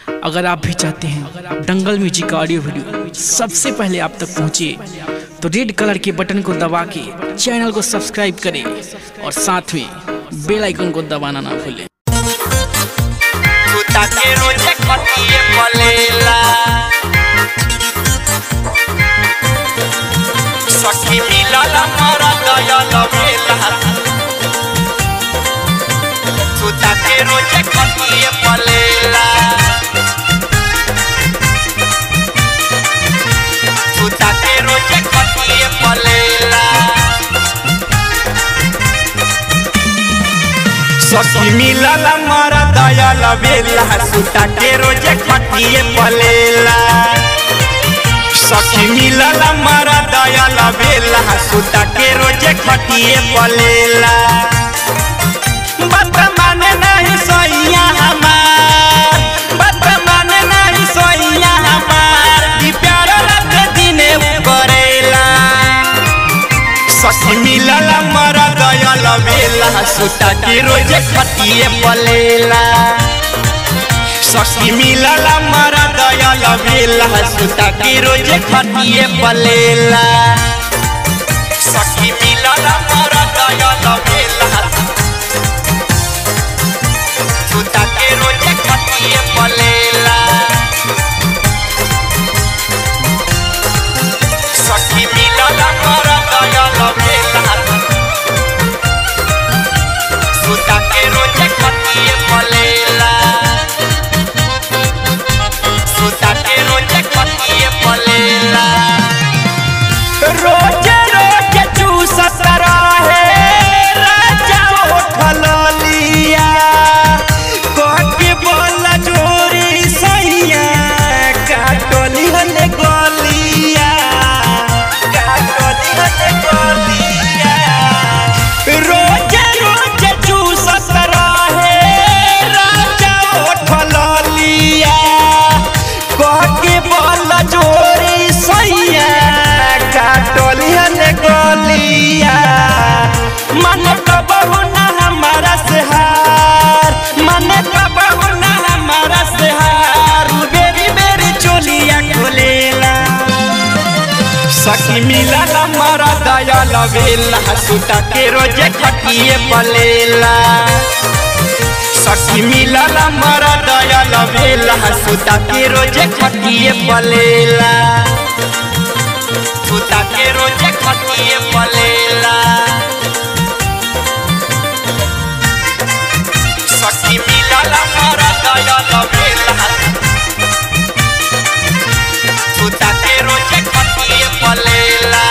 अगर आप भी चाहते हैं दंगल म्यूजिक का ऑडियो वीडियो सबसे पहले आप तक पहुंचे तो रेड कलर के बटन को दबा के चैनल को सब्सक्राइब करें और साथ में बेल आइकन को दबाना ना भूलें Puta que roche kotie polela Saki milala mara daya la vela Puta que roche kotie polela Puta que roche kotie polela सखी मिलल मर दयाल बेला सुता के रोजे खटिए पलेला सखी मिलल मर दयाल बेला सुता के रोजे खटिए पलेला बात माने नहीं सोइया हमार बात माने नहीं सोइया हमार ई प्यार रात दिने करेला सखी मिलल मर दयाल बेला सुता के रोजे खटिए पलेला सखी मिलल मर दयाल बेला सुता के रोजे खटिए पलेला सखी मिलल मर दयाल बेला सुता के रोजे खटिए पलेला सखी मिलल मर दयाल बेला सुता के रोजे खटिए पलेला सुता के रोजे खटिए पलेला रोजे रोजे चूसत रहे राजा उठल लिया कहके बोल जोरी सैया काटली हने गलिया काटली हने गलिया रोजे रोजे चूसत रहे राजा उठल लिया कहके बोल जोरी सैया काटली हने गलिया मन कबहु ना हमारा से हार मन कबहु ना हमारा से हार बेरी बेरी चोलिया खोलेला सखी मिलल मरा दयाल बेला सुता के रोजे खटिए पलेला सखी मिलल मरा दयाल बेला सुता के रोजे खटिए पलेला सुता के रोजे खटिए पलेला सखी मिलल मरा दयाल बेला सुता के रोजे खटिए पलेला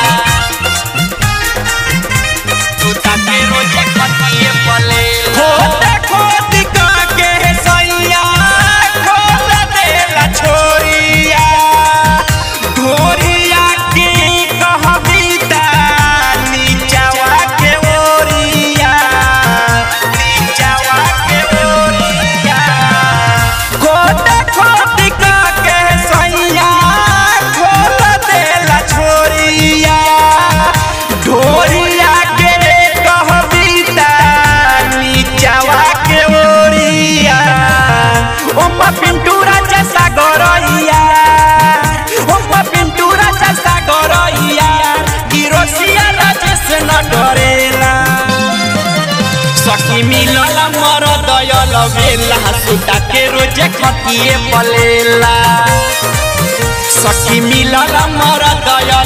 सुता के रोजे खटिए पलेला खोद खोद का के सैया खोद देला छोरिया ढोरिया के कहबिता नीचवा के ओरिया नीचवा के ओरिया खोद खोद का के सैया खोद देला छोरिया ढोरिया के कहबिता नीचवा के ओरिया ओमा पिंटू राजा सागरइया ओमा पिंटू राजा सागरइया किरोसिया राजेश न डरेला सखी मिलल मर दयाल बेला सुता के रोजे खटिए पलेला सखी मिलल मर दयाल